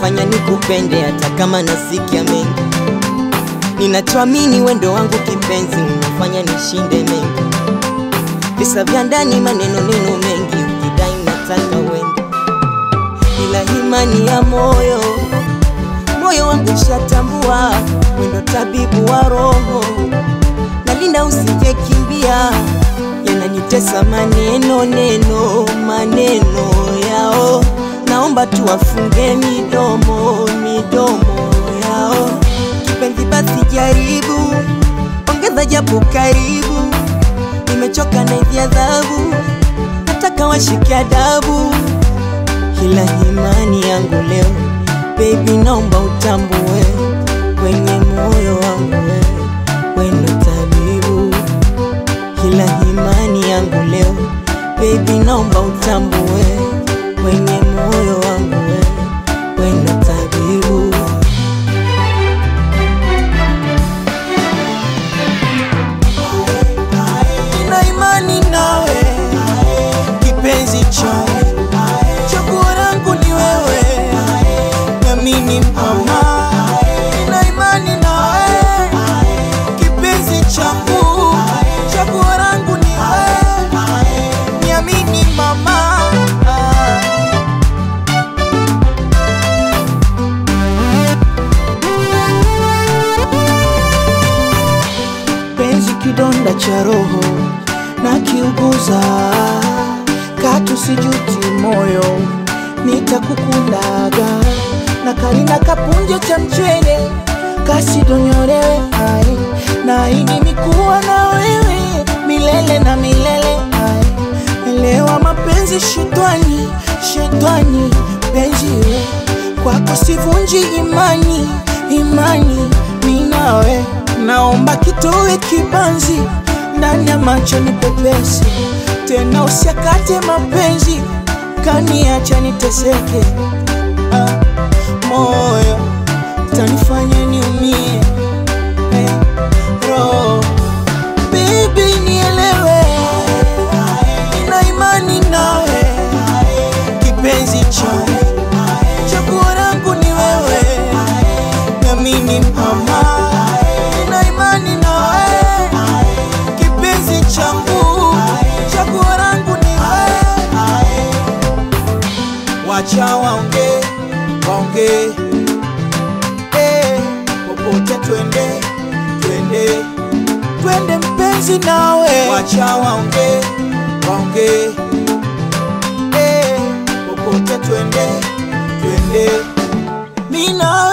unafanya nikupende hata kama nasikia mengi. Ninachoamini wendo wangu kipenzi, unafanya nishinde mengi. Visa vya ndani, maneno neno mengi, ukidai nataka wende, ila imani ya moyo moyo wangu shatambua, wendo tabibu wa roho, nalinda usije kimbia, yananitesa maneno neno maneno yao, naomba tuwafunge midomo midomo yao. Kipenzi basi jaribu, ongeza japo karibu, nimechoka na hizi adhabu, nataka washike adabu, ila imani yangu leo Baby, naomba utambue kwenye moyo wangu wewe wendo tabibu, kila imani yangu leo. Baby, naomba utambue kwenye moyo wangu wewe wendo tabibu. Nina imani nawe kipenzi changu, chaguo langu ni wewe na mimi mama. Nina imani nawe kipenzi changu, chaguo langu ni wewe, niamini mama. penzi kidonda cha roho na kiuguza, katu sijuti moyo, nitakukundaga na kalina kapunje cha mchele kasidonyolewe ai na ini mikuwa na wewe milele na milele ai elewa mapenzi shetani shetani penzi we kwako sivunji imani imani minawe naomba kitowe kibanzi ndani ya macho ni pepesi tena usiakate mapenzi kaniacha niteseke ah, moyo tanifanya niumie eh, roho Baby nielewe, nina imani nawe, kipenzi changu, chaguo langu ni wewe, na mimi mama, nina imani nawe, kipenzi changu, chaguo langu ni wewe. Wacha waongee, waongee, eh, popote twende, twende twende mpenzi nawe, wacha waongee waongee, eh, popote twende twende, mi nawe